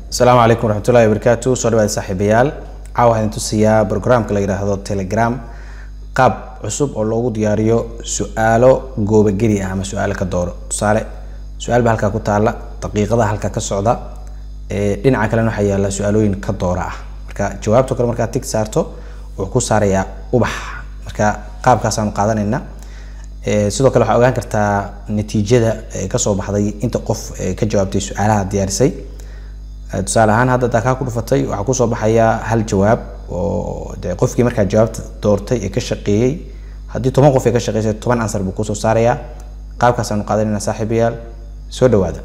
asalaamu calaykum waraxmatullahi wabarakaatu soo dhawaada saaxiibayaal caawa waxaan tusiyaa programka la yidhaahdo telegram qaab cusub oo loogu diyaariyo su-aalo goobageli ah ama su-aalo ka dooro tusaale su-aal baa halkaa ku taala daqiiqada halkaa ka socda ee dhinaca kalena waxaa yaala su-aalooyin ka doora ah marka jawaabto kale markaa tig saarto wuxuu ku saarayaa ubax marka qaabkaasaanu qaadanayna sidoo kale waxaa ogaan kartaa natiijada kasoo baxday inta qof ka jawaabtay su-aalaha diyaarisay tusaale ahaan hadda dakaa ku dhufatay waxaa kusoo baxaya hal jawaab oo de qofkii markaa jawaabta doortay ee ka shaqeeyey haddii toban qof ay ka shaqeysay toban ansar buu kusoo saarayaa qaabkaasaanu qaadanayna saaxiibayaal soo dhawaada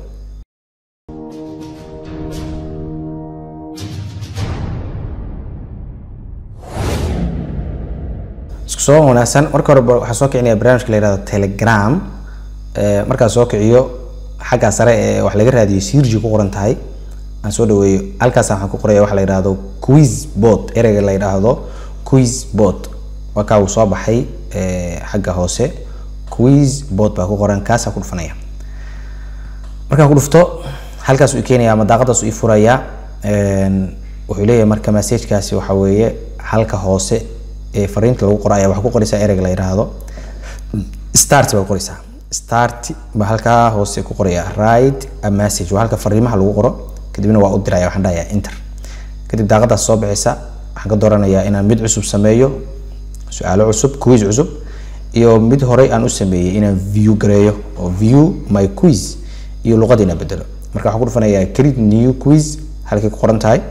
isku soo wanaagsan marka hore waxaa soo kicinaya barnaamijka la yihahdo telegram markaa soo kiciyo xagga sare ee wax laga raadiyo sirji ku qoran tahay aan soo dhaweeyo halkaas waxaan ku qoraya waxa la yidhaahdo quiz bot ereyga la yidhaahdo quiz bot waa kaa uu soo baxay xagga hoose quiz bot baa ku qoran kaasaa ku dhufanaya markaan ku dhufto halkaas uu keenaya ama daaqadaas uu ii furaya wuxuu leeyahay marka messagekaasi waxa weeye halka hoose ee fariinta lagu qoro ayaa waxaa ku qoraysaa ereyga la yidhaahdo start baa qoraysaa start baa halkaa hoose ku qoraya write a message waa halka fariimaha lagu qoro kadibna waa u diraya waxaan dhahayaa inter kadib daaqadaas soo bixisa waxaan ka dooranayaa inaan mid cusub sameeyo su-aalo cusub quiz cusub iyo mid horey aan u sameeyey inaan view gareeyo oo view my quiz iyo luqadiina bedelo marka waxaan ku dhufanayaa create new quiz halkay ku qoran tahay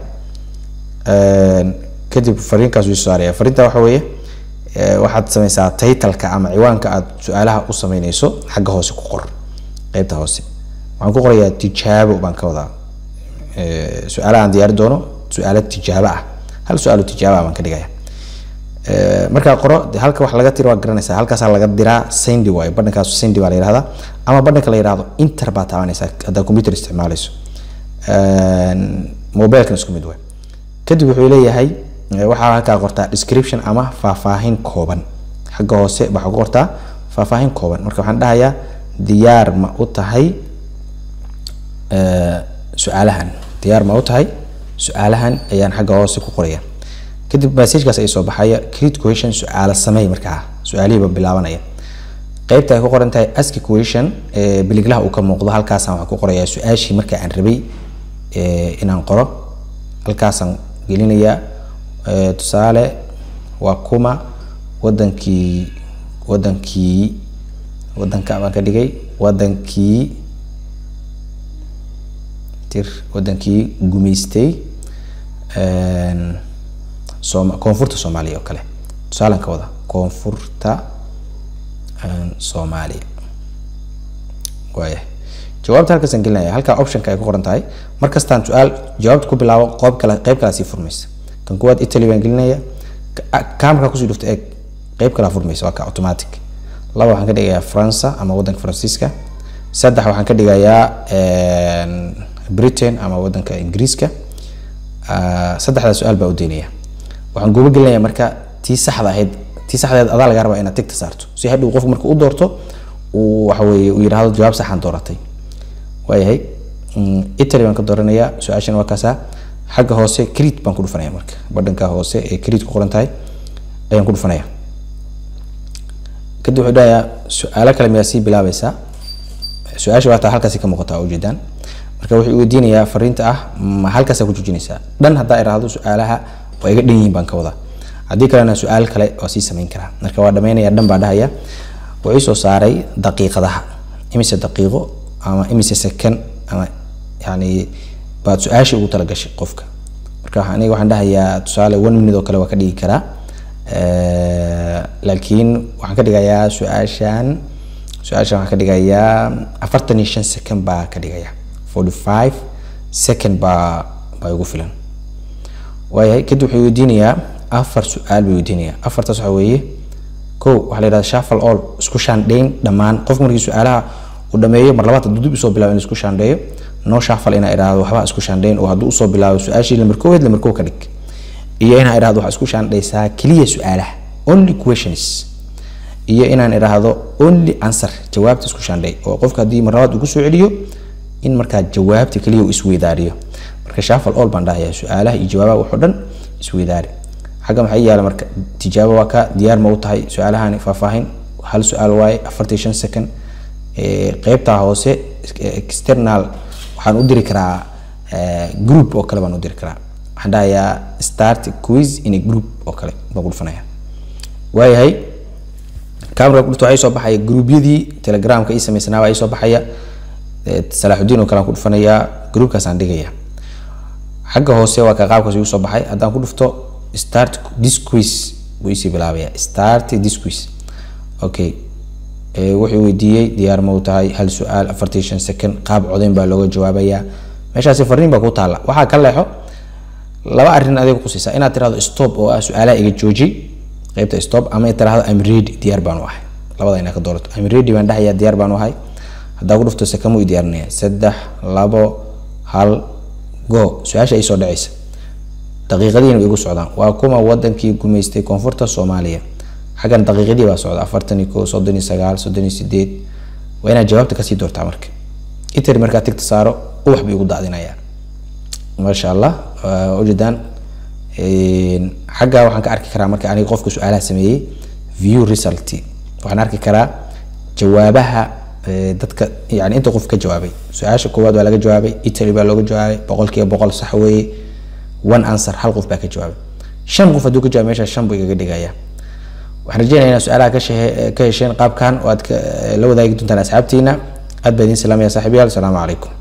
kadib fariinkaas wuu saaraya fariinta waxa weeye waxaad sameysaa titleka ama ciwaanka aad su-aalaha u sameyneyso xagga hoose ku qor qeybta hoose waxaan ku qorayaa tijaabo baan ka wadaa su-aalaha aan diyaari doono su-aalo tijaabo ah hal su-aalo tijaabo ah baan ka dhigaya markaa qoro halka wax laga tiro waa garanaysaa halkaasaa laga diraa sendi waayo badhankaas sendi baa la yihahdaa ama badhanka la yihahdo inter baa taabanaysaa haddaa computer isticmaaleyso mobilkan isku mid waay kadib wuxuu leeyahay waxaa halkaa qortaa description ama faahfaahin kooban xagga hoose waxaa ku qortaa faahfaahin kooban marka waxaan dhahayaa diyaar ma u tahay su-aalahan diyaar ma u tahay su-aalahan ayaan xagga hoose ku qoraya kadib messagekaas ay soo baxaya create question su-aalo sameey markaa su-aalihiiba bilaabanaya qeybta ay ku qoran tahay ask question biliglaha uu ka muuqdo halkaasaan waxaan ku qorayaa su-aashii marka aan rabay inaan qoro halkaasaan gelinayaa tusaale waa kuma wadankii wadankii wadanka baan ka dhigay wadankii tir wadankii gumaystay sooma koonfurta soomaaliya oo kale tusaalan ka wada koonfurta soomaaliya waaya jawaabta halkaasaan gelinaya halkaa optionka ay ku qoran tahay markastaan su-aal jawaabta ku bilaabo qoob kale qeyb kalaa sii furmaysa kan kuwaad italy baan gelinaya kamarkaa kusii dhufta eeg qeyb kalaa furmaysa waa ka automatic laba waxaan ka dhigayaa faransa ama wadanka faransiiska saddex waxaan ka dhigayaa britain ama wadanka ingiriiska saddexdaa su-aal baa u deynaya waxaan guuba gelinaya marka tii saxda ahayd tii saxdeed adaa laga rabaa inaad tigta saarto si hadhow qofku marka u doorto uu waxa weeye uu yidhaahdo jawaab saxaan dooratay waayahay italy baan ka dooranayaa su-aashan waa kaasaa xagga hoose creed baan ku dhufanaya marka badhanka hoose ee creed ku qoran tahay ayaan ku dhufanaya kadib wuxuu dhahayaa su-aalo kale miyaa sii bilaabaysaa su-aasha waa taa halkaasi ka muuqata waa ujeedaan marka wuxuu weydiinayaa fariinta ah ma halkaasaa ku joojinaysaa dhan haddaa iraahdo su-aalaha waa iga dhan yihiin baan ka wadaa haddii kalena su-aal kale waa sii samayn karaa marka waa dhamaynaya dhan baa dhahaya wuxuu soo saaray daqiiqadaha imise daqiiqo ama imise second ama yani baad su-aashii ugu talagashay qofka marka aniga waxaan dhahayaa tusaale one minute oo kale waa ka dhigi karaa laakiin waxaan ka dhigayaa su-aashan su-aashan waxaan ka dhigayaa afartan iyo shan second baa ka dhigaya forty five second baa baa igu filan waayahay kadib wuxuu weydiinayaa afar su-aal buu weydiinayaa afartaas waxaa weeye ko waxaa la yidhahda shafal all isku shaandhayn dhammaan qofka markii su-aalaha uu dhameeyo mar labaad hadduu dib usoo bilaabo in isku shaandheeyo no shafal inaa idhaahdo waxba isku shaandhayn oo hadduu usoo bilaabo su-aashii lamar kooweed lamar koo ka dhig iyo inaan idhaahdo waxaa isku shaandhaysaa keliya su-aalaha only questions iyo inaan idhaahdo only answer jawaabta isku shaandhay oo qofka haddii mar labaad uu kusoo celiyo in markaa jawaabta keliya uu isweydaariyo marka marka shafal all baan dhahayaa su-aalaha iyo jawaabaha wuxuu dhan isweydaari xagga maxaa yaala marka tijaabo waa ka diyaar ma u tahay su-aalahani faahfaahin hal su-aal waaye afartan shan second qeybtaa hoose external waxaan u diri karaa group oo kale baan u diri karaa waxaan dhahayaa start quiz in a group oo kale baan ku dhufanaya waayahay camera kudhufta waxaa soo baxaya gruubyadii telegramka ii samaysanaaba ii soo baxaya salaaxudiin oo kale aan ku dhufanayaa groupkaasaan dhigaya xagga hoose waa ka qaabkaas igu soo baxay haddaan ku dhufto start this quiz buu isii bilaabaya start this quiz okay wuxuu weydiiyey diyaar ma u tahay hal su-aal afartan shan second qaab codeyn baa looga jawaabayaa meeshaasi fariin baa ku taalla waxaa ka leexo laba arrin adiga kusiisa inaad tirahdo stop oo ah su-aalaha iga jooji qeybta stop ama tirahdo I'm ready diyaar baan u ahay labada inaad ka doorato I'm ready baan dhahayaa diyaar baan u ahay haddaa ku dhufto sekamu i diyaarinaya saddex labo hal go su-aasha ay soo dhacaysa daqiiqadiina way igu socdaan waa kuma wadankii gumaystay koonfurta soomaaliya xaggan daqiiqadii baa socda afartan iyo ko soddon iyo sagaal soddon iyo sideed waa inaad jawaabta kasii doortaa marka itari markaa tigta saaro ubax buu igu daadinayaa maasha allah ujeedaan xagga waxaan ka arki karaa marka aniga qofka su-aalaha sameeyey view result waxaan arki karaa jawaabaha dadka yani inta qof ka jawaabay su-aasha koowaad waa laga jawaabay italy baa looga jawaabay boqolkiiba boqol sax weeye one answer hal qof baa ka jawaabay shan qof hadduu ka jawaabay meesha shan buu igaga dhigaya waxaan rajeynaya inaad su-aalaha ka hesheen qaabkan oo aad la wadaagi doontaan asxaabtiina aad baa idiin salaamaya saaxiibayaal asalaamu calaykum